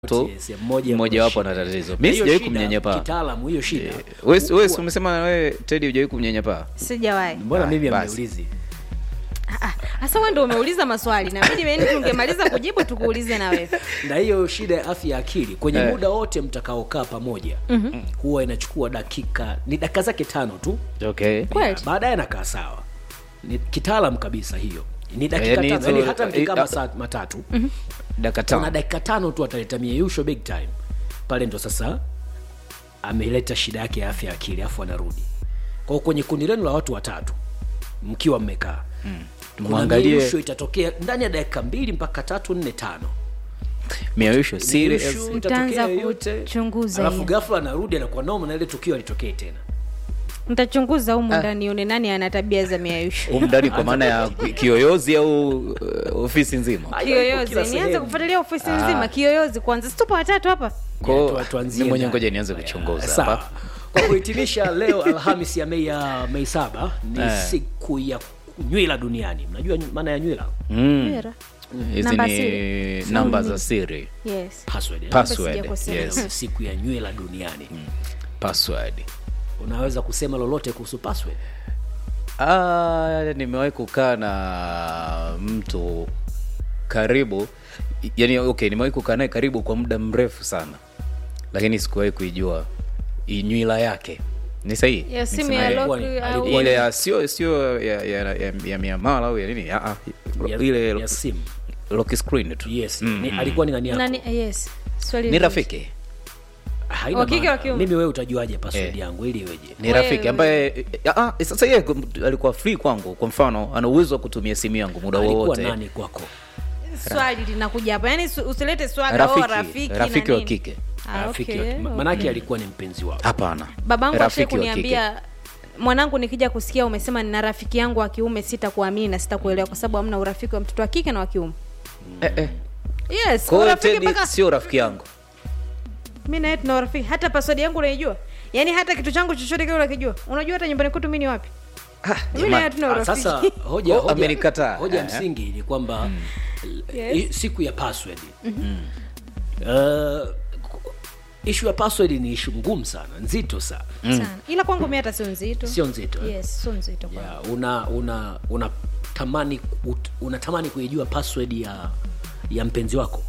tu Yes, mmoja mmoja wapo kuna ana shida. tatizo. Na Mimi hiyo sijawahi shida, kumnyanyapaa. Kitaalamu hiyo shida. Wewe wewe Kuwa- umesema wewe Teddy hujawahi kumnyanyapaa? sijawahi Mbona Ah, mimi basi. amniulizi? hasa wewe ndio umeuliza maswali na mimi yani tungemaliza kujibu tukuulize na wewe Na hiyo shida ya afya ya akili kwenye Eh. muda wote mtakaokaa pamoja huwa inachukua dakika ni dakika zake tano tu, Okay. kweli baadaye anakaa sawa. Ni kitaalam kabisa hiyo, ni dakika Yaani tano, hizo- yani hata mkikaa eh, masaa matatu Dakika kuna tano. dakika tano tu ataleta mieyusho big time pale, ndo sasa ameleta shida yake ya afya ya akili, afu anarudi kwao. Kwenye kundi lenu la watu watatu mkiwa mmekaa kuna Mwangalie mieyusho itatokea ndani ya dakika mbili mpaka tatu nne tano miayusho serious. Mieyusho Nitaanza itatokea yoyote, kuchunguza alafu hiyo. ghafla anarudi anakuwa noma na ile tukio alitokee tena. nitachunguza humu ndani nione nani ana tabia za miayusho Humu ndani kwa maana ya kiyoyozi au uh, ofisi nzima. Kila kiyoyozi nianze sehemu. kufuatilia ofisi nzima kiyoyozi kwanza situpo watatu hapa Kwa Ya, hiyo tu- tuanzie mimi mwenyewe ndani. ngoja nianze kuchunguza Sawa. hapa. Kwa kuhitimisha leo Alhamis ya Mei ya Mei saba ni Eh. siku ya nywila duniani. Mnajua nyu- maana ya nywila? Mm. Vera. Hizi Namba ni siri. namba za siri. yes Password. eh? Password. sijakosea. Yes. Ni siku ya nywila duniani. Password. Unaweza kusema lolote kuhusu password? Ah, nimewahi kukaa na mtu karibu yani, okay, nimewahi kukaa naye karibu kwa muda mrefu sana, lakini sikuwahi kuijua i- nywila yake ni sahihi. ya simu Nisema ya ile- alikuwa lock ni- au alikuwa ile ya sio sio ya, ya, ya, ya miamala au ya nini ah, ah, Ya, ile ya simu. lock screen tu Yes. Mm, Ni, mm. alikuwa ni nani yako? nani yes swali ni lile. rafiki Haina Wa kike, maana. wa kiume? Mimi wewe utajuaje password Eh. yangu ili iweje? ni Wewe- rafiki ambaye ah, ah, sasa yeye kum- alikuwa free kwangu kwa mfano ana uwezo wa kutumia simu yangu muda Alikuwa wowote nani kwako? swali linakuja hapa yani su- usilete swali rafiki oh, rafiki na rafiki wa nini. kike Ah, Rafiki okay, wa- ma- okay. Manake alikuwa ni mpenzi wako. hapana babangu ashai Rafiki wa kike. kuniambia mwanangu nikija kusikia umesema nina rafiki yangu wa kiume sitakuamini na sitakuelewa kwa sababu hamna urafiki wa mtoto wa kike na wa kiume eh, eh. yes kwa hiyo urafiki Teddy mpaka sio rafiki yangu mi naye tuna urafiki hata password yangu unaijua yaani hata kitu changu chochote kile unakijua unajua hata nyumbani kwetu mi ni wapi mi naye hatuna Ah, urafiki Sasa hoja, Oh, hoja, amenikataa. hoja Eh. msingi ni kwamba Yes. i- siku ya password uh, ishu ya password ni ishu ngumu sana nzito sana sana ila kwangu mi hata sio nzito sio nzito eh? yes sio nzito kwangu yeah, una una unatamani ut- unatamani kuijua password ya ya mpenzi wako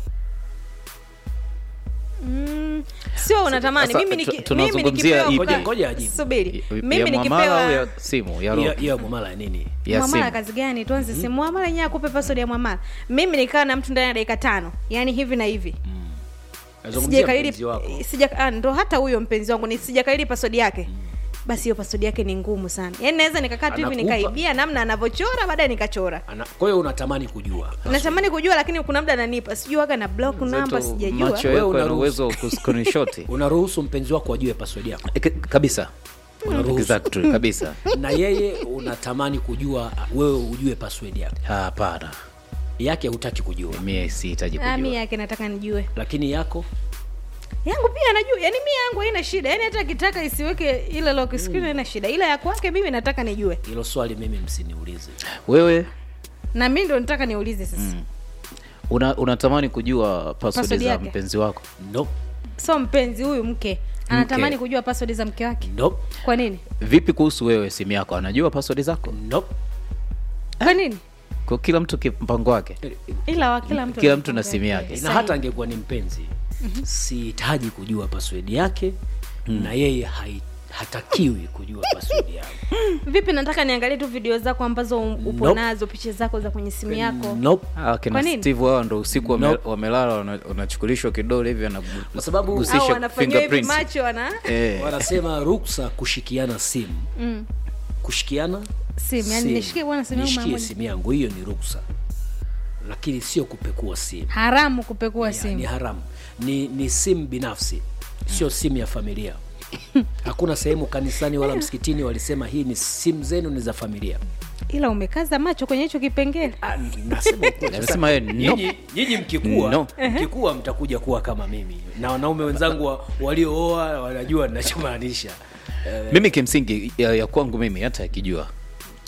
Mm, sio unatamani sasa mimi tu- niki- tunazungumzia mimi ipi? nikipewa Ngoja- ngoja ajibu. subiri ya mimi mwamala au nikipewa ya simu ya hiyo roho hiyo mwamala ya nini ya mwamala simu kazi gani tuanze simu mwamala yenyewe akupe password ya mwamala mimi nikaa na mtu ndani ya dakika tano yaani hivi na hivi nazungumzia sijakariri mpenzi wako sija ah, ndo hata huyo mpenzi wangu ni sijakariri password yake basi hiyo password yake ni ngumu sana yaani naweza nikakaa tu hivi Anakupa- nikaibia namna anavyochora baadaye nikachora Ana- kwa hiyo unatamani kujua natamani kujua lakini kuna muda ananipa sijui waga na block namba Zetu sijajua macho Wewe yako yana unaruhusu. uwezo wa kuscreenshot unaruhusu mpenzi wako ajue password yako Eh, k- kabisa Unaruhusu. exactly kabisa na yeye unatamani kujua wewe ujue password yake hapana yake hutaki kujua mimi sihitaji Ah, mi kujua yake nataka nijue lakini yako yangu pia anajua yani mi yangu haina shida yani hata akitaka isiweke ile lock screen haina shida ila ya kwake mimi nataka nijue hilo swali mimi msiniulize wewe na mi ndo nataka niulize sasa una, unatamani kujua password Password za yake? mpenzi wako no so mpenzi huyu mke anatamani Mke. kujua password za mke wake no kwa nini vipi kuhusu wewe simu yako anajua password zako no kwa nini kwa kila mtu kimpango wake ila wa kila mtu Kila ana mtu na mpango simu wake. yake. na Sahihi. hata angekuwa ni mpenzi sihitaji kujua password yake na yeye hai, hatakiwi kujua password yangu vipi nataka niangalie tu video zako ambazo um- upo Nope. nazo picha zako za kwenye simu yako nope. Ah, kina Kwa nini? steve wao ndo usiku wame, Nope. wamelala wana- wanachukulishwa kidole hivi Kwa sababu- au anagusisha wanafanyia hivi fingerprints macho ana eh, wanasema ruksa kushikiana simu mm. kushikiana simu yani simu. nishikie bwana simu yangu mara nishikie moja simu yangu hiyo ni ruksa lakini sio kupekua simu haramu kupekua Ya, ni simu haramu ni ni simu binafsi sio simu ya familia hakuna sehemu kanisani wala msikitini walisema hii ni simu zenu ni za familia ila umekaza macho kwenye hicho kipengele Ah, nasema ukweli. Nasema yeye, no. Nyinyi- nyinyi mkikua No. mkikua mtakuja kuwa kama mimi na wanaume wenzangu wa- waliooa wanajua ninachomaanisha Eh, mimi kimsingi ya, ya kwangu mimi hata akijua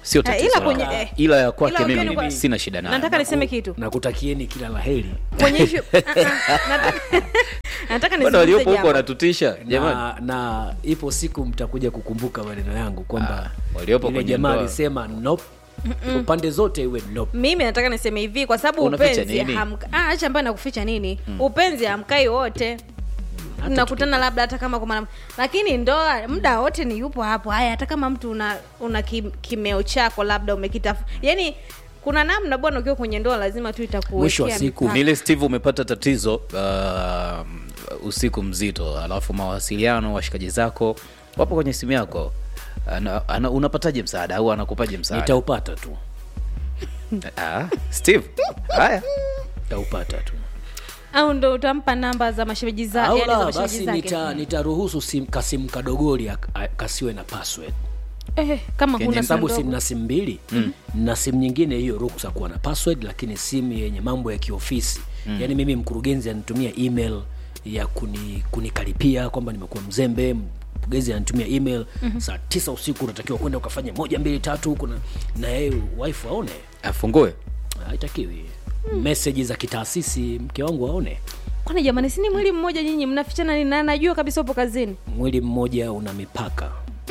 sio Eh, tatizo ila langu. kwenye- eh, ila ya kwake ila mimi ukiwa ni kwa- sina shida nayo nataka niseme kitu nakutakieni kila laheri kwenye issue Ah, ah, nataka- nataka bwana waliopo nizungumze huko jambo wanatutisha jamani na, na ipo siku mtakuja kukumbuka maneno yangu kwamba Ah, waliopo yule kwenye jamaa ndoa. alisema nope. upande zote iwe nope. mimi nataka niseme hivi kwa sababu Unaficha upenzi nini? hamka- ah, acha ambayo nakuficha nini upenzi hamkai wote mnakutana labda hata kama kwa mara lakini ndoa muda wote ni yupo hapo haya hata kama mtu una una kim, kimeo chako labda umekitafu yani kuna namna bwana ukiwa kwenye ndoa lazima tu Mwisho wa itakuwekea siku, mipaka. nile steve umepata tatizo uh, usiku mzito alafu mawasiliano washikaji zako wapo kwenye simu yako ana, ana, unapataje msaada au anakupaje msaada nitaupata tu ah, steve haya nitaupata tu au ndo utampa namba za mashemeji za au yani za la mashemeji basi zake nita, nitaruhusu sim, kasimu kadogoli ak- a- kasiwe na password eh, kama Kenye huna kwa sababu simu simu ndogo. na simu mbili mm. na simu nyingine hiyo ruksa kuwa na password lakini simu yenye mambo ya kiofisi mm. yaani mimi mkurugenzi anitumia email ya kuni kunikaripia kwamba nimekuwa mzembe mkurugenzi ananitumia email mm-hmm. saa tisa usiku unatakiwa kwenda ukafanya moja mbili tatu huku na, na yeye wife aone afungue haitakiwi mm. meseji za kitaasisi mke wangu aone kwani jamani sini mwili mmoja nyinyi mnafichana nini na najua kabisa upo kazini mwili mmoja una mipaka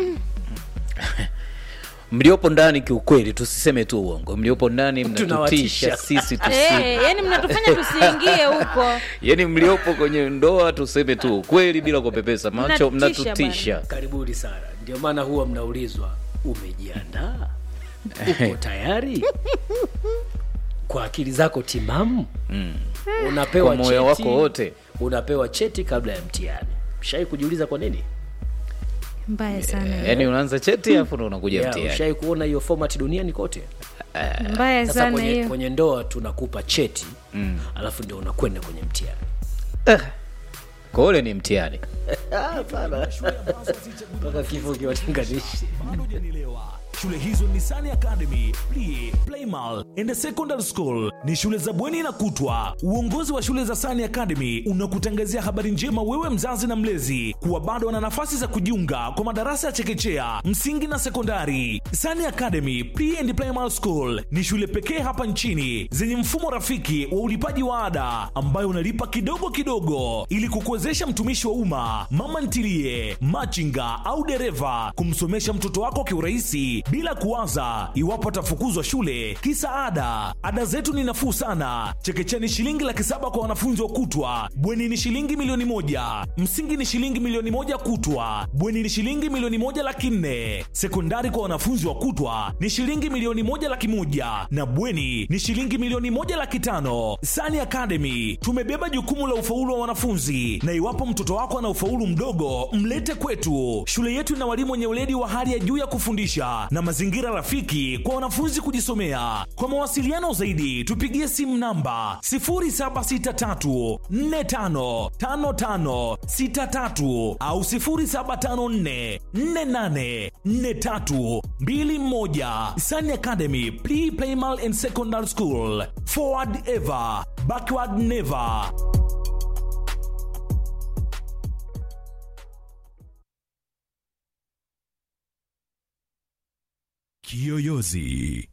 mliopo ndani kiukweli tusiseme tu uongo mliopo ndani Tunawatisha. mnatutisha sisi tusi Eh, yani mnatufanya tusiingie huko yani mliopo kwenye ndoa tuseme tu ukweli bila kupepesa macho Mnatisha mnatutisha karibuni sana ndio maana huwa mnaulizwa umejiandaa uko tayari kwa akili zako timamu mm. unapewa Kwa moyo cheti, wako wote. unapewa cheti kabla ya mtihani shai kujiuliza kwa nini mbaya sana yani unaanza cheti afu ndo unakuja yeah, mtihani ushai kuona hiyo format duniani kote mbaya sasa sana kwenye, hiyo kwenye ndoa tunakupa cheti mm. alafu ndio unakwenda kwenye mtihani kwa ule ni mtihani mpaka kifo kiwatenganishi bado hujanielewa shule hizo ni Sani Academy, Plie, Playmal and Secondary School ni shule za bweni na kutwa. Uongozi wa shule za Sani Academy unakutangazia habari njema wewe mzazi na mlezi kuwa bado wana nafasi za kujiunga kwa madarasa ya chekechea, msingi na sekondari. Sani Academy Pre and Primary School ni shule pekee hapa nchini zenye mfumo rafiki wa ulipaji wa ada ambayo unalipa kidogo kidogo ili kukuwezesha mtumishi wa umma, mama ntilie, machinga au dereva kumsomesha mtoto wako kiurahisi bila kuwaza iwapo atafukuzwa shule kisa ada. Ada zetu ni nafuu sana. Chekechea ni shilingi laki saba kwa wanafunzi wa kutwa, bweni ni shilingi milioni moja, msingi ni shilingi milioni moja kutwa, bweni ni shilingi milioni moja laki nne, sekondari kwa wanafunzi wa kutwa ni shilingi milioni moja laki moja na bweni ni shilingi milioni moja laki tano. Sani Academy tumebeba jukumu la ufaulu wa wanafunzi, na iwapo mtoto wako ana ufaulu mdogo, mlete kwetu. Shule yetu ina walimu wenye weledi wa hali ya juu ya kufundisha na mazingira rafiki kwa wanafunzi kujisomea. Kwa mawasiliano zaidi, tupigie simu namba 0763455563 au 0754484321. Sani Academy Pre Primal and Secondary School. Forward ever, backward never. Kiyoyozi.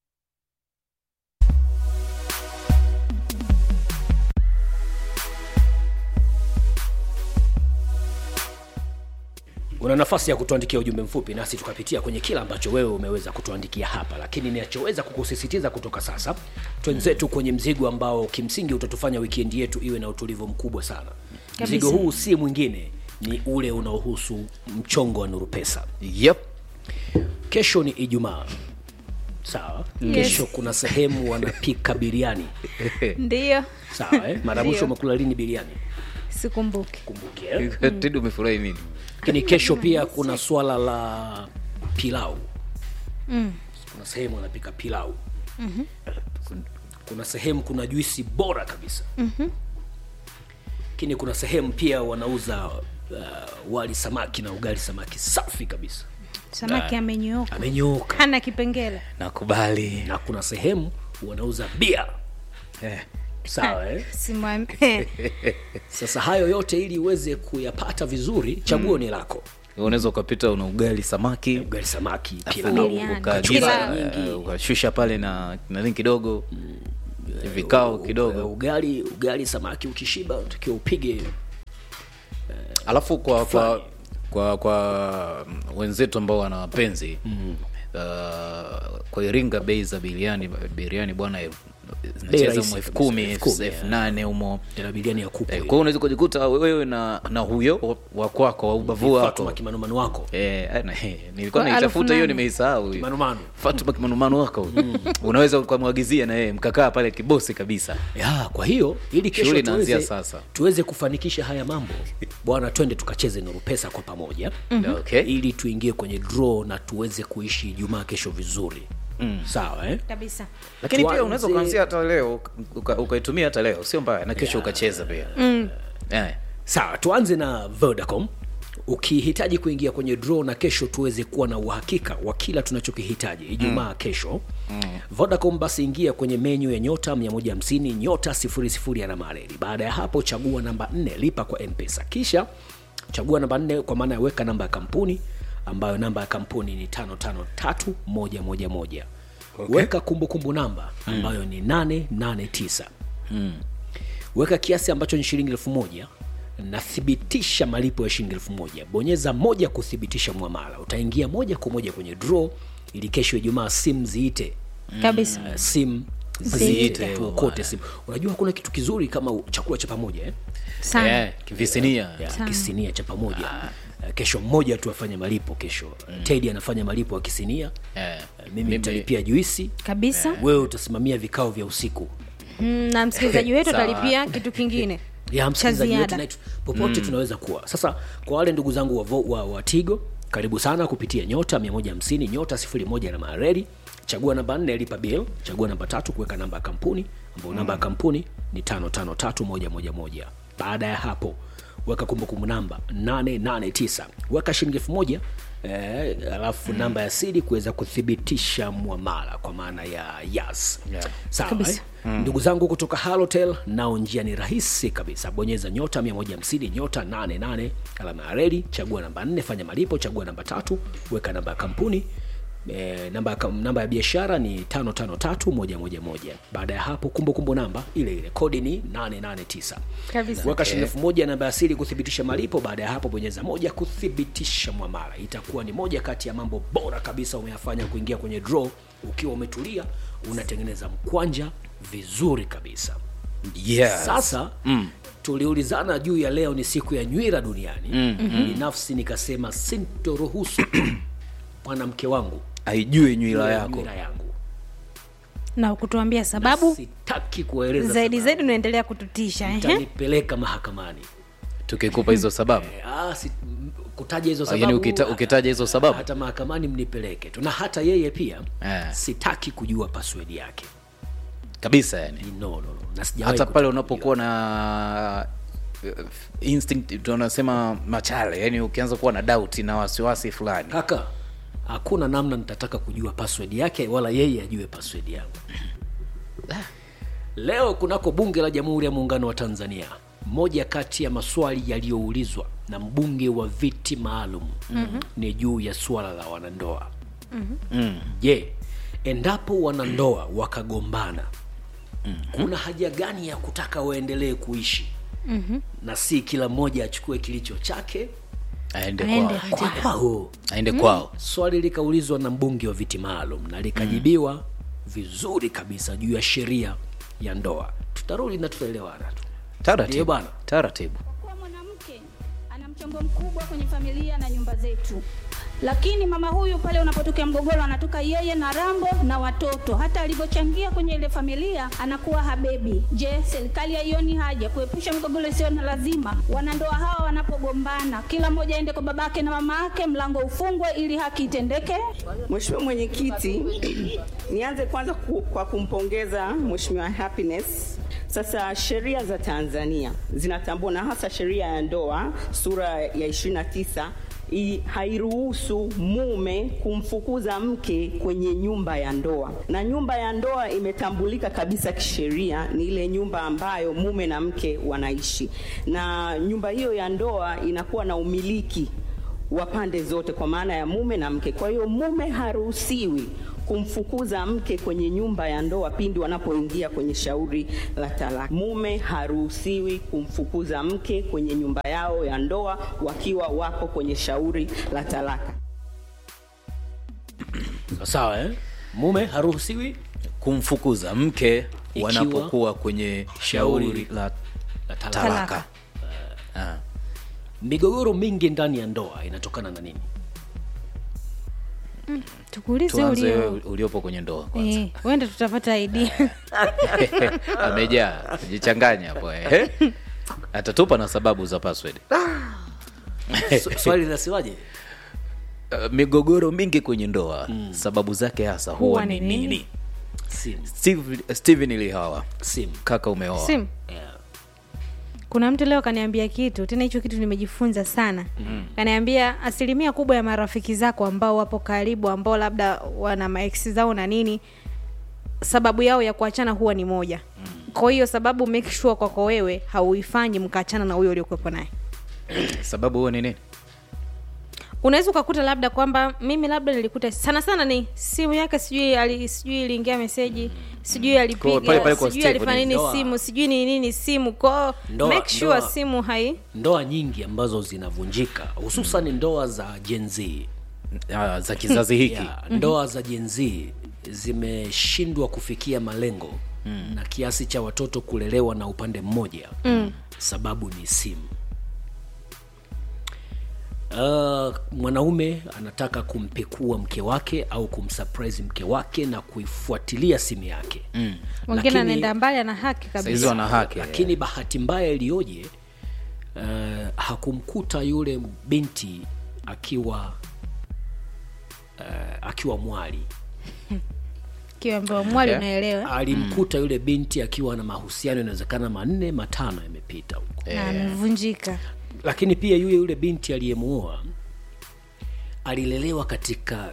una nafasi ya kutuandikia ujumbe mfupi nasi tukapitia kwenye kila ambacho wewe umeweza kutuandikia hapa lakini ninachoweza kukusisitiza kutoka sasa twenzetu kwenye mzigo ambao kimsingi utatufanya wikendi yetu iwe na utulivu mkubwa sana mzigo huu si mwingine ni ule unaohusu mchongo wa nuru pesa yep. kesho ni ijumaa sawa Yes. kesho kuna sehemu wanapika biriani ndiyo sawa eh? mara mwisho Ndio. umekula lini biriani sikumbuki kumbuke eh? tedi umefurahi nini lakini kesho pia kuna swala la pilau Mm. kuna sehemu wanapika pilau mm-hmm. kuna sehemu kuna juisi bora kabisa mm-hmm. lakini kuna sehemu pia wanauza uh, wali samaki na ugali samaki safi kabisa samaki amenyooka amenyooka hana kipengele nakubali na kuna sehemu wanauza bia eh. sawa eh? Simwam- sasa hayo yote ili uweze kuyapata vizuri chaguo mm. ni lako unaweza ukapita una ugali samaki ugali samaki afu pilau Biriani. ukaagiza, Pilau. eh, ukashusha pale na nani kidogo vikao kidogo ugali ugali samaki ukishiba utakiwa upige alafu kwa kwa Fry. kwa kwa mm, wenzetu ambao wana wapenzi mm. uh, kwa iringa bei za biriani biriani bwana elfu- zinacheza rahisi mu elfu kabisa, kumi elfu kumi, elfu nane humo tena biriani ya kuku Eh, kwa hiyo unaweza kujikuta wewe na na huyo wa kwako wa ubavu wako Fatuma kimanumanu wako Eh, eh, na- eh, nilikuwa Kwa naitafuta elfu hiyo nane. nimeisahau hiyo. Kimanumanu. Fatuma kimanumanu wako unaweza ukamwagizia na yeye mkakaa pale kibosi kabisa ya kwa hiyo ili kesho Shughuli inaanzia tuweze, sasa. tuweze kufanikisha haya mambo bwana twende tukacheze nuru pesa kwa pamoja okay. ili tuingie kwenye draw na tuweze kuishi ijumaa kesho vizuri mm. sawa eh? kabisa lakini pia Tuanze- unaweza ukaanzia hata leo uka- ukaitumia hata leo sio mbaya na kesho ukacheza pia Eh. sawa tuanze na vodacom ukihitaji kuingia kwenye draw na kesho tuweze kuwa na uhakika wa kila tunachokihitaji ijumaa mm. kesho mm. vodacom basi ingia kwenye menyu ya nyota 150 nyota 00 ya namareli baada ya hapo chagua namba 4 lipa kwa mpesa kisha chagua namba 4 kwa maana ya weka namba ya kampuni ambayo namba ya kampuni ni 553111 okay. weka kumbukumbu namba ambayo ni 889 weka kiasi ambacho ni shilingi elfu moja na thibitisha malipo ya shilingi elfu moja bonyeza moja kuthibitisha mwamala utaingia moja kwa moja kwenye draw ili kesho ijumaa simu ziite kabisa uh, simu Ziite. ziite tuokote simu unajua kuna kitu kizuri kama u- chakula cha pamoja eh? sana Eh, kivisinia ya, Sawa. kisinia cha pamoja uh, kesho mmoja tu afanye malipo kesho mm. tedi anafanya malipo ya kisinia Eh, uh, mimi mimi- nitalipia juisi kabisa wewe utasimamia vikao vya usiku mm, na msikilizaji wetu Sawa. atalipia kitu kingine ya cha msikilizaji wetu ziada na popote mm. tunaweza kuwa sasa kwa wale ndugu zangu wa, vo- wa, wa tigo karibu sana kupitia nyota 150 nyota 01 na mareli chagua namba 4 lipa bill chagua namba tatu kuweka namba ya kampuni ambayo namba ya kampuni ni 553111 baada ya hapo weka kumbukumbu namba 889 weka shilingi elfu moja eh, alafu mm. namba ya siri kuweza kuthibitisha mwamala kwa maana ya yas Yeah. sawa Kabisa. eh? mm. ndugu zangu kutoka halotel nao njia ni rahisi kabisa bonyeza nyota 150 nyota 88 alama ya reli chagua namba 4 fanya malipo chagua namba tatu weka namba ya kampuni E, namba, ya kam- namba ya biashara ni 553111 baada ya hapo kumbukumbu namba ile ile kodi ni 889 Kabisa. weka shilingi elfu moja namba ya siri kuthibitisha malipo baada ya hapo bonyeza moja kuthibitisha mwamala itakuwa ni moja kati ya mambo bora kabisa umeyafanya kuingia kwenye draw ukiwa umetulia unatengeneza mkwanja vizuri kabisa yes. sasa mm. tuliulizana juu ya leo ni siku ya nywira duniani mm-hmm. binafsi nikasema sintoruhusu mwanamke wangu aijue nywila jue yako nywira yangu na kutuambia sababu sitaki kueleza zaidi sababu. zaidi unaendelea kututisha ehe. Utanipeleka mahakamani tukikupa hizo sababu Eh, ah, si, m- kutaja hizo Ah, sababu yani ukita- ukitaja hizo sababu? hata mahakamani mnipeleke tu na hata yeye pia Eh. sitaki kujua password yake kabisa yani no, no, no. na sijawahi hata pale kutaka unapokuwa na uh, instinct tunasema machale yani ukianza kuwa na doubt na wasiwasi fulani kaka hakuna namna nitataka kujua password yake wala yeye ajue password yangu leo kunako bunge la jamhuri ya muungano wa tanzania moja kati ya maswali yaliyoulizwa na mbunge wa viti maalum mm-hmm. ni juu ya suala la wanandoa mm-hmm. je endapo wanandoa wakagombana mm-hmm. kuna haja gani ya kutaka waendelee kuishi mm-hmm. na si kila mmoja achukue kilicho chake aende Aende. kwao kwao aende kwao swali likaulizwa na mbunge wa viti maalum na likajibiwa mm. vizuri kabisa juu ya sheria ya ndoa tutarudi na tutaelewana tu Ndiyo taratibu bwana. taratibu kuwa mwanamke ana mchango mkubwa kwenye familia na nyumba zetu lakini mama huyu pale unapotokea mgogoro anatoka yeye na rambo na watoto hata alivyochangia kwenye ile familia anakuwa habebi je serikali haioni haja kuepusha migogoro isiyo na lazima wanandoa hawa wanapogombana kila mmoja aende kwa babake na mama yake mlango ufungwe ili haki itendeke Mheshimiwa Mwenyekiti, nianze kwanza ku, kwa kumpongeza Mheshimiwa Happiness. Sasa sheria za Tanzania zinatambua na hasa sheria ya ndoa sura ya 29 i- hairuhusu mume kumfukuza mke kwenye nyumba ya ndoa, na nyumba ya ndoa imetambulika kabisa kisheria ni ile nyumba ambayo mume na mke wanaishi, na nyumba hiyo ya ndoa inakuwa na umiliki wa pande zote, kwa maana ya mume na mke. Kwa hiyo mume haruhusiwi kumfukuza mke kwenye nyumba ya ndoa pindi wanapoingia kwenye shauri la talaka. Mume haruhusiwi kumfukuza mke kwenye nyumba yao ya ndoa wakiwa wako kwenye shauri la talaka. sawa eh? mume haruhusiwi kumfukuza mke Ikiwa- wanapokuwa kwenye shauri la la talaka. talaka Ah. migogoro mingi ndani ya ndoa inatokana na nini tukuulize tuanze ulio wewe uliopo kwenye ndoa kwanza Eh, wenda tutapata idea amejaa jichanganya hapo eh. atatupa na sababu za password Sw- swali linasiwaje Uh, migogoro mingi kwenye ndoa sababu zake hasa huwa Huwa ni ni nini? nini sim Steve, steven ilihawa sim kaka umeoa sim yeah. kuna mtu leo kaniambia kitu tena hicho kitu nimejifunza sana mm. kaniambia asilimia kubwa ya marafiki zako ambao wapo karibu ambao labda wana maeksi zao na nini sababu yao ya kuachana huwa ni moja mm. kwa hiyo sababu make sure kwako wewe hauifanyi mkaachana na huyo uliokuwepo naye sababu huwa ni nini unaweza ukakuta labda kwamba mimi labda nilikuta sana sana ni simu yake sijui ali, sijui iliingia meseji sijui Kwa- alipiga pale pale kwa sijui Steve alifanya ni nini ndoa. simu sijui ni nini simu kwao Ndoa- make sure ndoa. simu hai ndoa nyingi ambazo zinavunjika hususan ndoa za Gen Z Ah, za kizazi hiki yeah, ndoa za Gen Z zimeshindwa kufikia malengo mm. na kiasi cha watoto kulelewa na upande mmoja mm. sababu ni simu Uh, mwanaume anataka kumpekua mke wake au kumsurprise mke wake na kuifuatilia simu yake mm. mwingine anaenda mbali ana haki sahizi kabisa wana haki lakini bahati mbaya iliyoje uh, hakumkuta yule binti akiwa uh, akiwa mwali kiambiwa mwali Okay. unaelewa alimkuta yule binti akiwa na mahusiano inawezekana manne matano yamepita huko na amevunjika lakini pia yule yule binti aliyemuoa alilelewa katika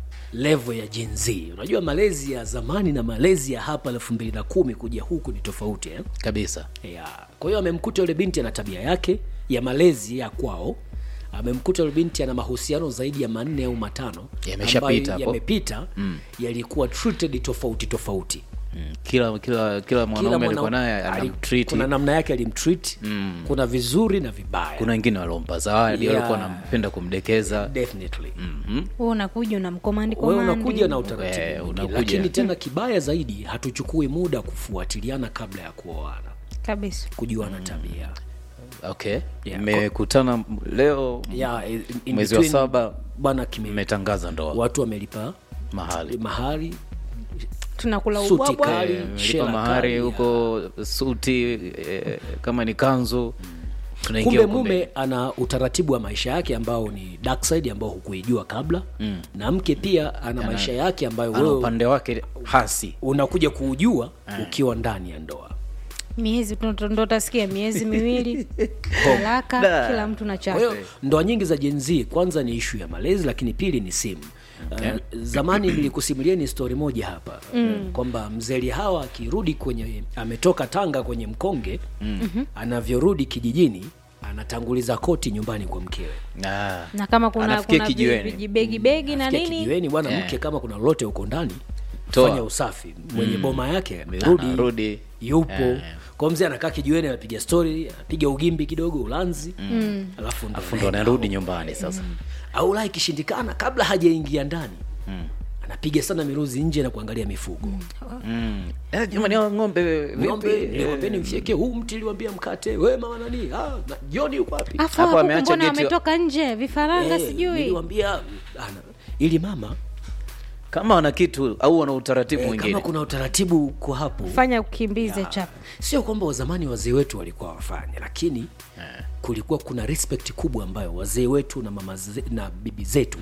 levo ya Gen Z. Unajua malezi ya zamani na malezi ya hapa elfu mbili na kumi kuja huku ni tofauti eh? kabisa yeah. kwa hiyo amemkuta yule binti ana tabia yake ya malezi ya kwao amemkuta yule binti ana mahusiano zaidi ya manne au matano Yameshapita ambayo hapo. yamepita mm. yalikuwa treated tofauti tofauti mm. kila kila kila mwanaume alikuwa naye ali- anamtreat kuna namna yake alimtreat mm. kuna vizuri na vibaya kuna wengine waliompa zawadi Yeah. walikuwa wanampenda kumdekeza definitely wewe unakuja unamkomandi wewe komandi unakuja na utaratibu Eh, mwingi. unakuja. lakini tena kibaya zaidi hatuchukui muda kufuatiliana kabla ya kuoana kabisa kujuana tabia okay Yeah. mmekutana leo yeah, in- in mwezi wa between, saba bwana kime mmetangaza ndoa watu wamelipa mahali mahari tunakula Suti ubwabwa kali. Eh, shela lipa mahari kali, huko suti eh, kama ni kanzu tunaingia kumbe huko mume mbele. ana utaratibu wa maisha yake ambao ni dark side ambao hukuijua kabla mm. na mke pia ana maisha yake ambayo ana wewe upande wake hasi unakuja kuujua ukiwa ndani ya ndoa miezi ndo ndo utasikia miezi miwili talaka Da. kila mtu na kwa chake hiyo ndoa nyingi za Gen Z kwanza ni ishu ya malezi lakini pili ni simu Uh, zamani nilikusimulieni stori moja hapa mm. kwamba mzee Lihawa akirudi kwenye ametoka Tanga kwenye mkonge mm. anavyorudi kijijini anatanguliza koti nyumbani kwa mkewe Ah. na kama kuna Anafikia kuna kijiweni. vijibegi begi na Fikia nini kijiweni bwana Yeah. mke kama kuna lolote huko ndani Toa. fanya usafi mwenye boma yake amerudi Anarudi. yupo Yeah. kwa mzee anakaa kijiweni anapiga stori anapiga ugimbi kidogo ulanzi mm. alafu ndo Afu ndo anarudi nyumbani sasa au la ikishindikana kabla hajaingia ndani mm. anapiga sana miruzi nje na kuangalia mifugo Mm. Eh, jamani hao ng'ombe ng'ombe vipi niliwambia nimfyekee huu mti liwambia mkate we mama nani ah, na- joni yuko wapi afu Hapo hapo ameacha mbona geti- wametoka nje vifaranga Eh, sijui niliwambia ana- ili mama kama wana kitu au wana utaratibu eh, mwingine kama kuna utaratibu uko hapo fanya ukimbize chapa sio kwamba wazamani wazee wetu walikuwa wafanye lakini kulikuwa kuna respect kubwa ambayo wazee wetu na mama ze, na bibi zetu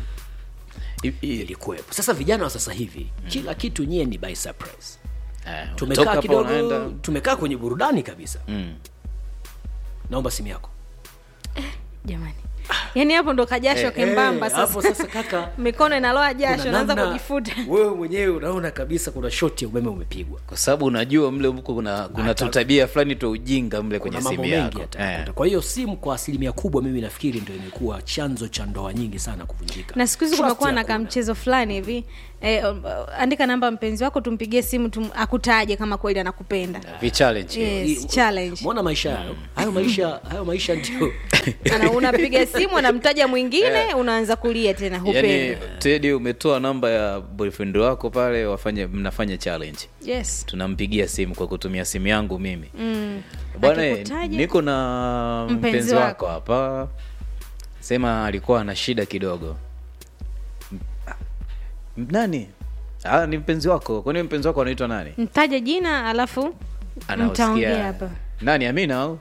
I- i- ilikuwepo sasa vijana wa sasa hivi kila kitu nyie ni by surprise eh, unatoka tumekaa hapa kidogo unaenda tumekaa kwenye burudani kabisa Mm. naomba simu yako jamani yaani hapo ndo kajasho kembamba Eh, hapo sasa sasa kaka mikono inaloa jasho kuna naanza namna kujifuta wewe mwenyewe unaona kabisa kuna shoti ya umeme umepigwa kwa sababu unajua mle huko kuna kuna Hata- tutabia fulani twa ujinga mle kwenye kuna mambo simu mengi yako yatakuta. eh. kwa hiyo simu kwa asilimia kubwa mimi nafikiri ndo imekuwa chanzo cha ndoa nyingi sana kuvunjika na siku hizi Trust kumekuwa na hakuna. kamchezo fulani hivi eh, um, uh, andika namba mpenzi wako tumpigie simu tum, akutaje kama kweli anakupenda vichallenge yes, I- challenge mwona maisha hayo hayo maisha hayo maisha ndio Ana- unapiga simu anamtaja mwingine unaanza kulia tena yani hupenda tedi umetoa namba ya boyfriend wako pale wafanye mnafanya challenge yes tunampigia simu kwa kutumia simu yangu mimi mm. bwana Akikutaja, niko na Mpenzi mpenzi wako. wako hapa sema alikuwa ana shida kidogo M- m- nani ah, ni mpenzi wako kwani mpenzi wako anaitwa nani mtaje jina alafu Anaosikia- mtaongea hapa nani amina au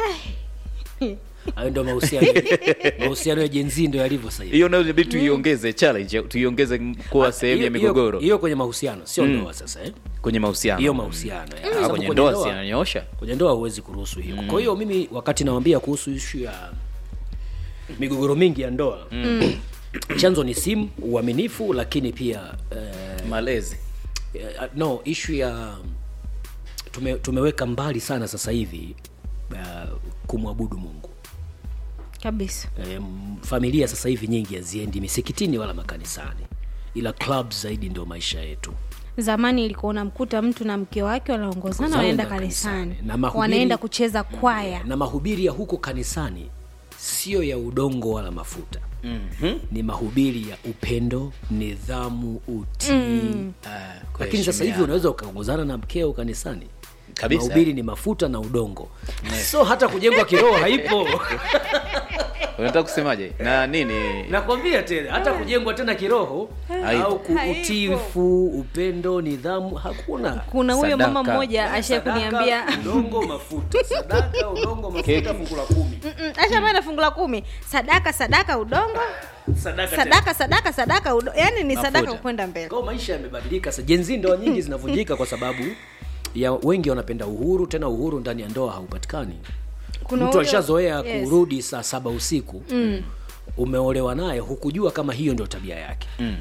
hayo ndo mahusiano mahusiano ya jenzi ndo yalivyo sasa hivi hiyo nayo inabidi tuiongeze challenge tuiongeze kuwa sehemu ya Hiyo- hiyo- migogoro hiyo kwenye mahusiano sio ndoa sasa eh? kwenye mahusiano hiyo mahusiano eh. Ah, Sababu kwenye kwenye ndoa ndoa- si ananyosha kwenye ndoa huwezi kuruhusu hiyo kwa hiyo mimi wakati nawambia kuhusu ishu ya migogoro mingi ya ndoa chanzo ni simu uaminifu lakini pia eh, malezi eh, no ishu ya tume, tumeweka mbali sana sasa hivi uh, kumwabudu mungu kabisa eh, familia sasa hivi nyingi haziendi misikitini wala makanisani ila club zaidi ndio maisha yetu zamani ilikuwa unamkuta mtu na mke wake wanaongozana Wanaenda wanaenda kanisani. kanisani Na mahubiri- wanaenda kucheza kwaya na mahubiri ya huko kanisani sio ya udongo wala mafuta mm-hmm. ni mahubiri ya upendo nidhamu utii mm. lakini sasa hivi unaweza ukaongozana na mkeo kanisani Kabisa. mahubiri ni mafuta na udongo so hata kujengwa kiroho haipo unataka kusemaje na nini nakwambia tena hata kujengwa tena kiroho Haipo. au ku- Haipo. utiifu upendo nidhamu hakuna kuna huyo mama Sadaka. mmoja asha kuniambia Sadaka, udongo mafuta sadaka udongo mafuta fungu la kumi asha na fungu la kumi sadaka sadaka udongo sadaka tena. sadaka sadaka sadaka udo, yani ni sadaka Mafuta. kwenda mbele Kwa hiyo maisha yamebadilika sasa jenzi ndoa nyingi zinavunjika kwa sababu ya wengi wanapenda uhuru tena uhuru ndani ya ndoa haupatikani Kuna mtu ule- alishazoea yes. kurudi saa saba usiku mm. umeolewa naye hukujua kama hiyo ndio tabia yake mm.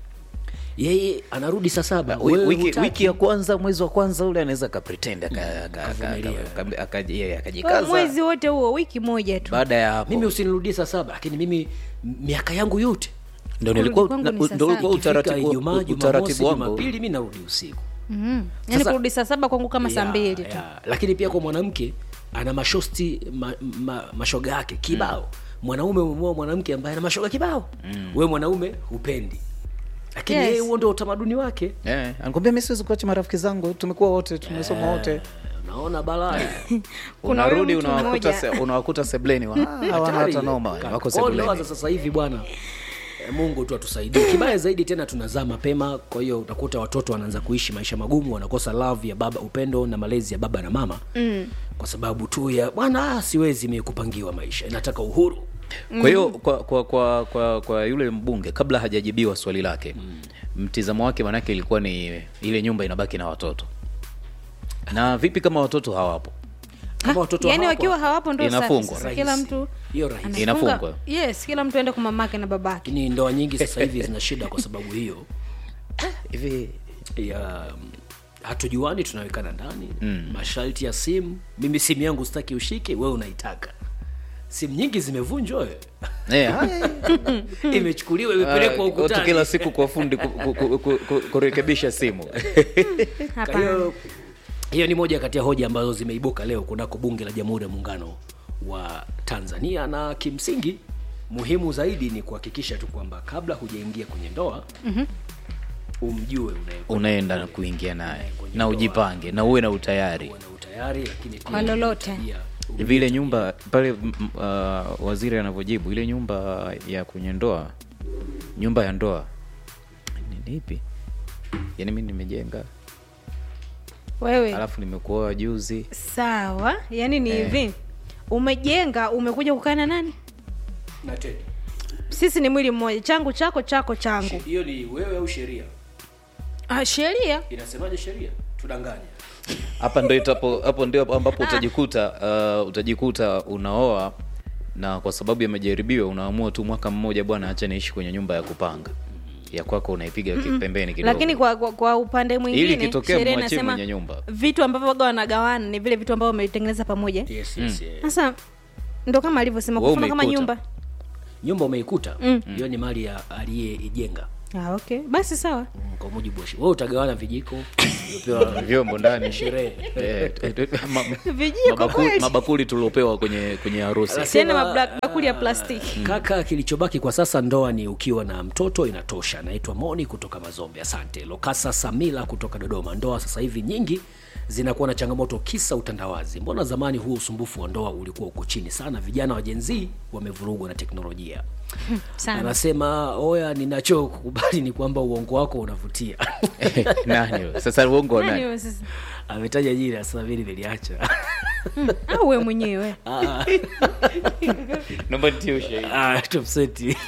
yeye anarudi saa saba Wi- wewe wiki, hutaki. wiki ya kwanza mwezi wa kwanza ule anaweza akapretend aka- aka- aka- Akavumilia. aka- aka- yeye Kwa akajikaza mwezi wote huo wiki moja tu baada ya hapo mimi usinirudie saa saba lakini mimi m- miaka yangu yote ndo kurudi nilikuwa kwangu na- ni saa ndo ulikuwa saba. Ikifika utaratibu Ijumaa, Jumamosi, utaratibu wangu Jumapili mi narudi usiku mm. yani Sasa- kurudi saa saba kwangu kama saa Ya, mbili tu ya. lakini pia kwa mwanamke ana mashosti ma, ma, mashoga yake kibao mm. mwanaume umemoa mwanamke ambaye ana mashoga kibao mm. we mwanaume hupendi lakini Yes. yeye huo ndio utamaduni wake Eh, anakwambia mi siwezi kuacha marafiki zangu tumekuwa wote tumesoma wote unaona balaa Kuna unarudi huyu mtu unawakuta mmoja- se- unawakuta sebleni wa- ah, hawana hata noma wako Kwa ndoa sebleni za sasa hivi bwana eh, mungu tu atusaidie kibaya zaidi tena tunazaa mapema kwa hiyo utakuta watoto wanaanza kuishi maisha magumu wanakosa love ya baba upendo na malezi ya baba na mama mm. kwa sababu tu ya bwana ah, siwezi mie kupangiwa maisha nataka uhuru kwa hiyo kwa, kwa, kwa, kwa, kwa yule mbunge kabla hajajibiwa swali lake mtizamo wake manake ilikuwa ni ile nyumba inabaki na watoto na vipi kama watoto hawapo kama watoto yani hawapo, wakiwa hawapo ndo safi Inafungwa. sasa kila Rahisi. mtu hiyo rahisi anafunga- Inafungwa. yes kila mtu aende kwa mamake na babake lakini ndoa nyingi sasa hivi zina shida kwa sababu hiyo hivi ya mm, hatujuani tunawekana ndani mm. masharti ya simu mimi simu yangu sitaki ushike wewe unaitaka simu nyingi zimevunjwa we. eh, haya, imechukuliwa imepelekwa ah, watu ukutani kila siku kwa fundi ku- ku- ku- ku- ku- kurekebisha simu Kwa hapana hiyo hiyo ni moja kati ya hoja ambazo zimeibuka leo kunako bunge la jamhuri ya muungano wa tanzania na kimsingi muhimu zaidi ni kuhakikisha tu kwamba kabla hujaingia kwenye ndoa mm-hmm. umjue unaye- unaenda na kuingia naye na ujipange na uwe na utayari uwe na utayari lakini pia Kwa lolote. tabia- vile nyumba pale m- m- uh, waziri anavyojibu ile nyumba ya kwenye ndoa nyumba ya ndoa ni- ni ipi yaani mi nimejenga wewe alafu nimekuoa juzi sawa yani ni hivi umejenga umekuja kukaa na nani na tena sisi ni mwili mmoja changu chako chako changu hiyo ni wewe au sheria ah, sheria inasemaje sheria tudanganya hapa ndo itapo hapo ndio ambapo utajikuta uh, utajikuta unaoa na kwa sababu ya majaribio unaamua tu mwaka mmoja bwana acha niishi kwenye nyumba ya kupanga ya kwako unaipiga mm pembeni kidogo lakini kwa, kwa, kwa upande mwingine Ili kitokea sheria mwachie inasema mwenye nyumba. vitu ambavyo waga wanagawana ni vile vitu ambavyo wametengeneza pamoja yes, yes, yes. sasa ndo kama alivyosema Wewe kufuna kama umeikuta. nyumba nyumba umeikuta hiyo ni mali ya aliyeijenga ah, okay basi sawa Mm, kwa mujibu wa sheria wewe utagawana vijiko uliopewa vyombo ndani sherehe Eh, eh, eh, ma- vijiko mabakuli, kweli mabakuli tuliopewa kwenye kwenye harusi tena mabakuli ya plastiki kaka kilichobaki kwa sasa ndoa ni ukiwa na mtoto inatosha naitwa moni kutoka mazombe asante lokasa samila kutoka dodoma ndoa sasa hivi nyingi zinakuwa na changamoto kisa utandawazi mbona zamani huo usumbufu wa ndoa ulikuwa uko chini sana vijana wa jenzii wamevurugwa na teknolojia sana anasema oya ninachokubali ni kwamba uongo wako unavutia nani huyo? sasa uongo wa Nani nani huyo sasa? ametaja jina sasa vile viliacha au we mwenyewe naomba nitie ushahidi Ah, topseti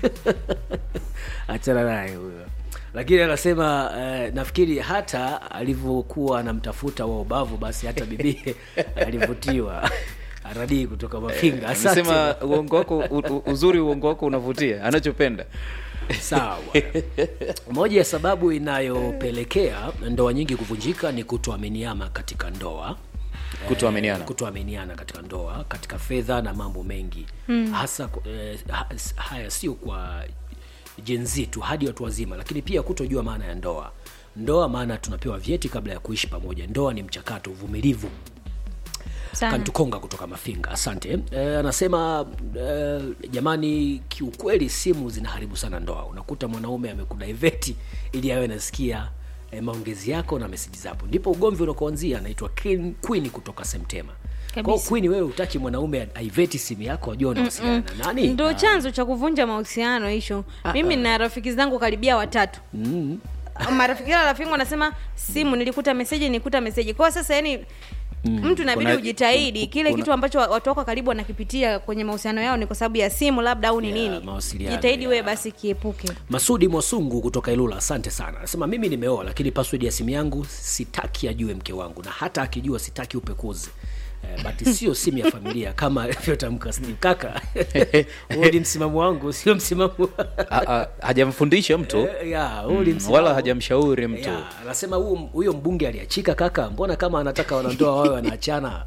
achana naye huyo lakini anasema eh, nafikiri hata alivyokuwa anamtafuta wa ubavu basi hata bibie alivutiwa aradii kutoka mafinga asante amesema uongo wako u- u- uzuri uongo wako unavutia anachopenda sawa moja ya sababu inayopelekea ndoa nyingi kuvunjika ni kutoaminiana katika ndoa kutoaminiana kutoaminiana katika ndoa katika fedha na mambo mengi mm. hasa eh, ha- haya sio kwa jenzi tu hadi watu wazima lakini pia kutojua maana ya ndoa ndoa maana tunapewa vyeti kabla ya kuishi pamoja ndoa ni mchakato uvumilivu sana kantukonga kutoka mafinga asante e, anasema e, jamani kiukweli simu zinaharibu sana ndoa unakuta mwanaume amekudaiveti ili awe nasikia e, maongezi yako na meseji zako ndipo ugomvi unakoanzia anaitwa Queen- queen kutoka semtema Kabisa. kwao queen wewe utaki mwanaume aiveti simu yako ajua unawasiliana na nani ndo chanzo cha kuvunja mahusiano hicho mimi na rafiki zangu karibia watatu marafiki la rafiki wanasema simu nilikuta meseji nilikuta meseji kwao sasa yani mtu inabidi Kuna- ujitahidi kile kuna- kitu ambacho watu wako karibu wanakipitia kwenye mahusiano yao ni kwa sababu ya simu labda au ni Ya, nini mawasiliano, jitahidi ya. wewe basi kiepuke masudi mwasungu kutoka ilula asante sana anasema mimi nimeoa lakini password ya simu yangu sitaki ajue mke wangu na hata akijua sitaki upekuzi Eh, but sio simu ya familia kama alivyotamka Steve. kaka huo ni msimamo wangu sio msimamo A- a- hajamfundisha mtu Eh, ya, huo ni Mm, msimamo. wala hajamshauri mtu Ya, anasema huyo huyo mbunge aliachika kaka mbona kama anataka wanandoa wawe wanaachana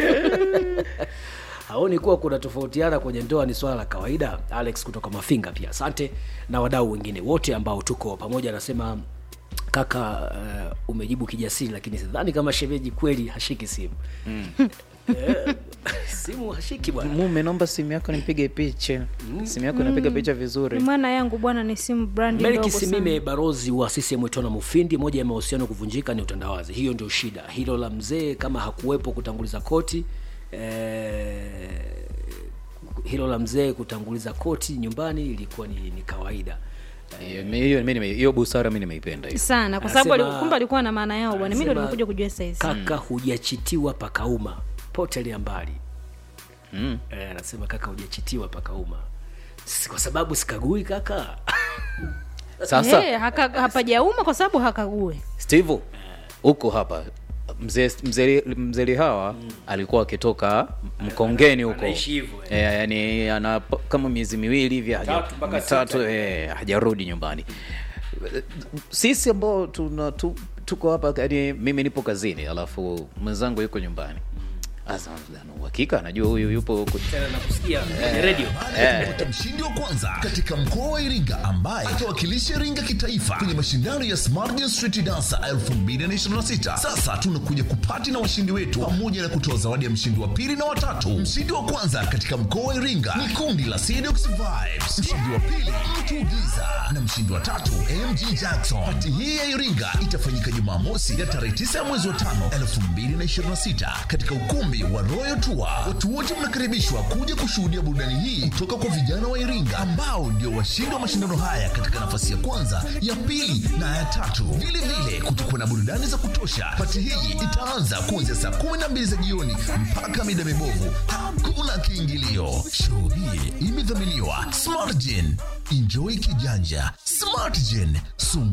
haoni kuwa kuna tofautiana kwenye ndoa ni swala la kawaida alex kutoka mafinga pia asante na wadau wengine wote ambao tuko pamoja anasema kaka uh, umejibu kijasiri lakini sidhani kama shemeji kweli hashiki simu Eh, simu hashiki bwana mume naomba simu yako nipige picha simu yako inapiga picha vizuri maana yangu bwana ni simu brandi Melki ndogo sana. Simime, barozi wa CCM Itona Mufindi, moja ya mahusiano kuvunjika ni utandawazi. Hiyo ndio shida. Hilo la mzee kama hakuwepo kutanguliza koti eh, hilo la mzee kutanguliza koti nyumbani ilikuwa ni, ni kawaida. Hiyo- hiyo mi nime- hiyo busara mi nimeipenda hiyo sana kwa sababu Anasema- ali- kumbe alikuwa na maana yao bwana mi ndo anasema- nimekuja kujua saizi Kaka hujachitiwa pakauma, potelea mbali. Mm. Eh, anasema kaka hujachitiwa pakauma, Si- kwa sababu sikagui kaka sasa Eh, haka- hapajauma kwa sababu hakague steve huko hapa mzee mzee mzee Lihawa alikuwa akitoka mkongeni huko Anaishi hivyo, eh, yani ana p- kama miezi miwili hivi haja- Mitatu mpaka mitatu sita. eh, hajarudi nyumbani sisi ambao tuna tu, tuko hapa yani mimi nipo kazini alafu mwenzangu yuko nyumbani Asa, ana uhakika anajua huyu yupo huko tena nakusikia kwenye redio baada ya kupata mshindi wa kwanza katika mkoa wa Iringa ambaye atawakilisha Iringa kitaifa kwenye mashindano ya Smart Dance Street Dancer 2026. Sasa tunakuja kupati na washindi wetu pamoja na kutoa zawadi ya mshindi wa pili na watatu. Mshindi wa kwanza katika mkoa wa Iringa ni kundi la Sedox Vibes, mshindi wa pili Mtu Giza na mshindi wa tatu MG Jackson. Pati hii ya Iringa itafanyika Jumamosi ya tarehe 9 ya mwezi wa 5 2026 katika ukumbi wa Royal Tour. Watu wote mnakaribishwa kuja kushuhudia burudani hii kutoka kwa vijana wa Iringa ambao ndio washindi wa mashindano haya katika nafasi ya kwanza, ya pili na ya tatu. Vile vile kutakuwa na burudani za kutosha. Pati hii itaanza kuanzia saa 12 za jioni mpaka mida mibovu. Hakuna kiingilio. Show hii imedhaminiwa Smartgen. Enjoy kijanja. Smartgen. Sum